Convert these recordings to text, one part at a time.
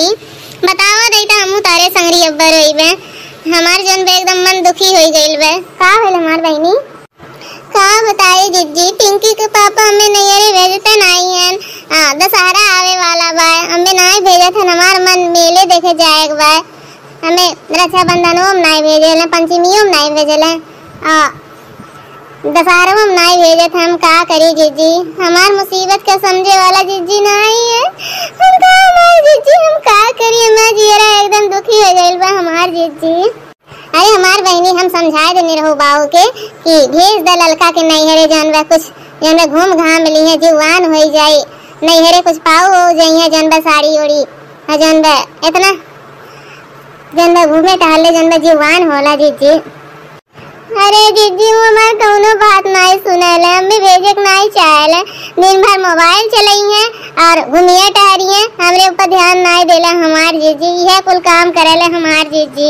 बहनी बतावा दई त हमहू तारे संगरी अब्बर होइबे हमार जन बे एकदम मन दुखी होई गइल बे का होइल हमार बहनी का बताए जिज्जी पिंकी के पापा हमें नैयरे भेजते नहीं हैं आ, दशहरा आवे वाला बा हमें नहीं भेजत हन हमार मन मेले देखे जाए बा हमें रक्षाबंधनों में नहीं भेजेले पंचमियों में नहीं भेजेले आ दशहरा में नहीं भेजत हम का करी जीजी हमार मुसीबत का समझे वाला जीजी नहीं है हम का हमार जीजी हम का करी हमार जियरा एकदम दुखी हो गइल बा हमार जीजी अरे हमार बहनी हम समझाए देने रहो बाबू के कि भेज द ललका के नैहरे जानबा कुछ जानबा घूम घाम ली है जुवान हो जाई नैहरे कुछ पाऊ हो जाई है जानबा साड़ी ओड़ी हाँ जानबा इतना जानबा घूमे टहले जानबा जुवान होला जीजी अरे दीदी वो हमार कौनो बात नहीं सुनले हमें भेजे के नहीं चाहेले दिन भर मोबाइल चलाई है और घूमिए टहरी है हमरे ऊपर ध्यान नहीं देला हमार जीजी यह कुल काम करेले हमार जीजी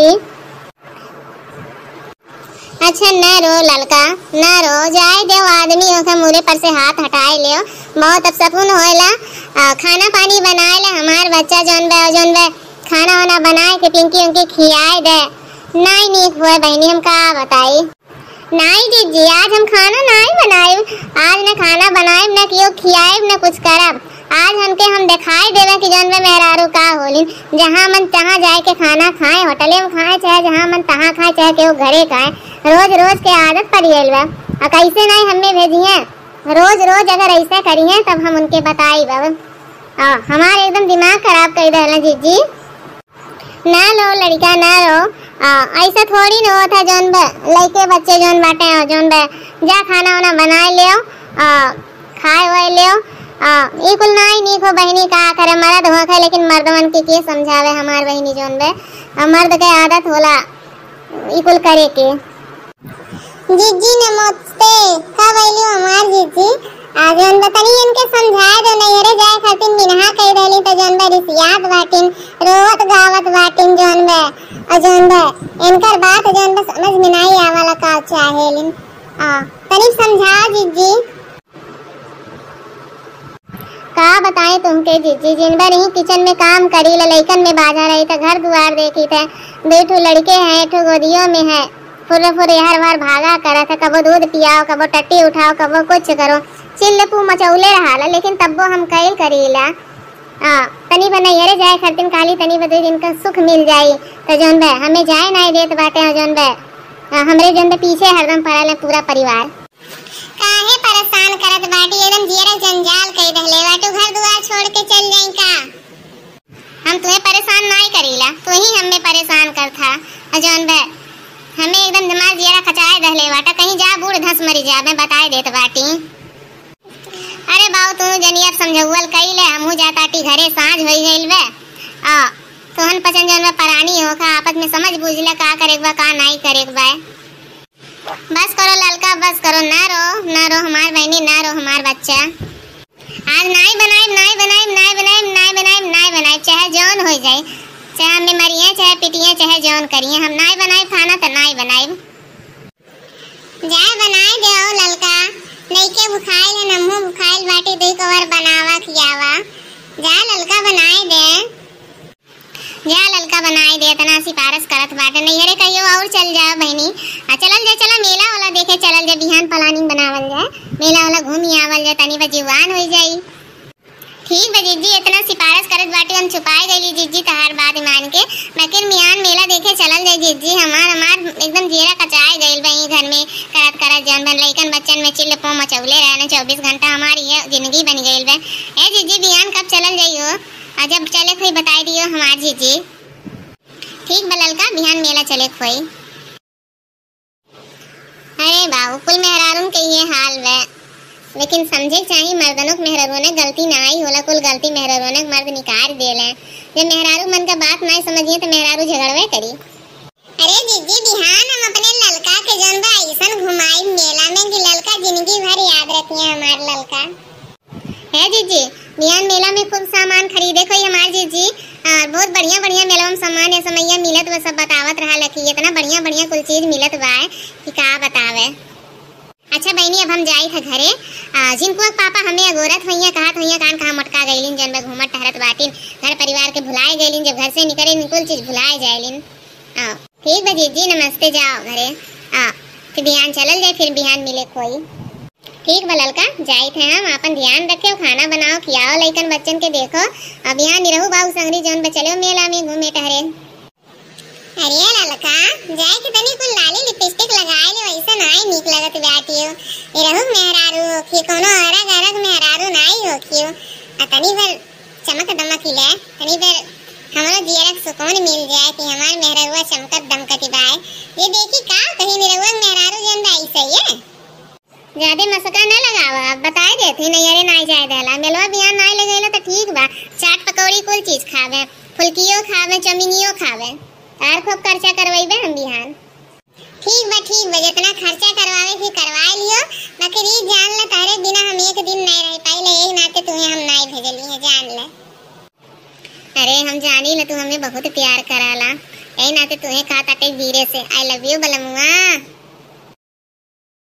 अच्छा न रो ललका न रो जाए दे आदमी होके मुरे पर से हाथ हटाए लियो बहुत अब सकुन होएला आ, खाना पानी बनाए ले हमार बच्चा जौन बे जौन बे खाना वाना बनाए के पिंकी उनकी खियाए दे नहीं नीक हुए बहनी हम का बताई नहीं दीदी आज हम खाना नहीं बनाए आज न खाना बनाए न कियो खियाए न कुछ करब आज हमके हम दिखाई देवे कि जौन में मेहरारू का होलिन जहाँ मन तहाँ जाए के खाना खाए होटले में खाए चाहे जहाँ मन तहाँ खाए चाहे केहू घरे खाए रोज रोज के आदत पड़ गई बा और कैसे नहीं हमें भेजिए रोज रोज अगर ऐसा करिए तब हम उनके बताई बाबा हमारे एकदम दिमाग खराब कर दे जीजी ना लो लड़का ना रो आ, ऐसा थोड़ी न होता जौन बे लड़के बच्चे जौन बाटे हो जौन बे जा खाना वाना बनाए लियो आ, खाए हुए लियो आ, ई कुल नहीं नीक हो बहनी का करे मर्द हो के लेकिन मर्दवन के के समझावे हमार बहनी जौन बे आ, मर्द के आदत होला ई कुल करे के जीजी नमस्ते कब आइली हमार जीजी आ जौन बतानी इनके समझाए दो नैहरे जाए खातिर मिनहा कह रहली त जौन बे रिसियात बाटिन रोवत गावत बाटिन जौन बे और जौन बे इनकर बात जौन बे समझ में नहीं आवाला का चाहेलिन आ तनी समझाओ जीजी का बताएं तुमके जीजी जिन बार ही किचन में काम करी ला लइकन में बाजा रही था घर दुआर देखी थे दो ठो लड़के हैं एक ठो गोदियों में है फुर्र फुर्र हर बार भागा करा था कबो दूध पियाओ कबो टट्टी उठाओ कबो कुछ करो चिल्लपू मचौले रहा लेकिन तब्बो हम कैल करीला आ तनी बना यरे जाए खरतिन काली तनी बदे दिन का सुख मिल जाई तो जौन बे हमें जाए नहीं देत बाटे और जौन बे आ, हमरे जौन बे पीछे हरदम पड़ल है पूरा परिवार काहे परेशान करत बाटी एकदम जियरा जंजाल कई रहले बाटू घर दुआर छोड़ के चल जाई का हम तुम्हें परेशान नहीं करीला तू ही हमें परेशान कर था और जौन बे हमें एकदम दिमाग जियरा खचाए रहले बाटा कहीं जा बूढ़ धस मरी जा मैं बताए देत बाटी अरे बाऊ तू जनी अब समझौल कइले हमहू जाताटी घरे साँझ होई गइल बे आ तोहन पसंद जन परानी हो का आपस में समझ बूझले का करे बा का नहीं करे बा बस करो ललका बस करो ना रो ना रो हमार बहनी ना रो हमार बच्चा आज नहीं बनाए नहीं बनाए नहीं बनाए नहीं बनाए नहीं बनाए चाहे जौन हो जाए चाहे हमें मरिए चाहे पिटिए चाहे जौन करिए हम नहीं बनाए खाना तो नहीं बनाए जाए बनाए दे ललका लइके बुखाइल है नम्हू बुखाइल बाटी दुई कवर बनावा खियावा जा ललका बनाए दे जा ललका बनाए दे इतना सिफारिश करत बाटे नैहरे कहियो और चल जा बहनी आ चलल जा चला मेला वाला देखे चलल जा बिहान प्लानिंग बनावल जाए मेला वाला घूमी आवल जाए तनी बा जीवान हो जाई ठीक बा जीजी इतना सिफारिश करत बाटे हम छुपाए गईली जीजी तहार बात मान के मकिर मियान मेला देखे चलल जाए जीजी हमार हमार एकदम जीरा कचाए गइल बा ई घर में करत करत जन बन लइकन बच्चन में चिल्ल पो मचौले रहने चौबीस घंटा हमारी ये जिंदगी बन गइल बा ए जीजी बिहान कब चलल जाइयो आ जब चले खोई बताई दियो हमार जीजी ठीक बा ललका बिहान मेला चले खोई अरे बाबू कुल मेहरारून के ये हाल बा लेकिन समझे चाहिए मर्दनों के मेहरारू ने गलती ना आई होला कुल गलती मेहरारू ने मर्द निकाल देले जब मेहरारू मन का बात ना समझिए तो मेहरारू झगड़वे करी अरे दीदी बिहान हम अपने ललका के जन बा ऐसन घुमाई मेला में कि ललका जिंदगी भर याद रखिए हमार ललका है जीजी बिहान मेला में खूब सामान खरीदे कोई हमार जीजी और बहुत बढ़िया बढ़िया मेला में सामान है समैया मिलत वो सब बतावत रहा लकी इतना बढ़िया बढ़िया कुल चीज मिलत बा कि का बतावे अच्छा बहनी अब हम जाई था घरे आ जिनको पापा हमें अगोरत होइया कहत होइया कान कहाँ मटका गईलिन जन में घूमत टहरत बाटिन घर परिवार के भुलाए गईलिन जब घर से निकले निकुल चीज भुलाए जाइलिन आ ठीक बा जीजी नमस्ते जाओ घरे आ फिर बिहान चलल जाए फिर बिहान मिले कोई ठीक बा ललका जाई थे हम अपन ध्यान रखे खाना बनाओ खियाओ लइकन बच्चन के देखो अब यहाँ निरहु बाबू संगरी जौन बचलो मेला में घूमे टहरे अरे ललका जाए के तनी कुल लाली लिपस्टिक लगाए ले वैसा नाई निक लगत बाटियो ए रहु मेहरारू कि कोनो अरग अरग मेहरारू नाई हो कियो आ तनी भर चमक दमक ले तनी भर हमरो जियरक सुकून मिल जाए कि हमार मेहरारुआ चमकत दमकत बाए ये देखी का कहीं निरहुआ मेहरारू जन बाई सही है ज्यादा मसका न लगावा अब बताए देती नहीं अरे नहीं जाए देला मेलवा बिहान नहीं ले गइलो तो ठीक बा चाट पकौड़ी कुल चीज खावे फुलकियो खावे चमिनियो खावे तार खूब खर्चा करवाइबे हम बिहान ठीक बा ठीक बा जितना खर्चा करवावे फिर करवा लियो बाकी री जान ले तारे बिना हम एक दिन नहीं रह पाइले एक नाते तुम्हें हम नहीं भेजली है जान ले अरे हम जानी ले तू हमें बहुत प्यार कराला यही नाते तुम्हें कहा ताटे वीरे से आई लव यू बलमुआ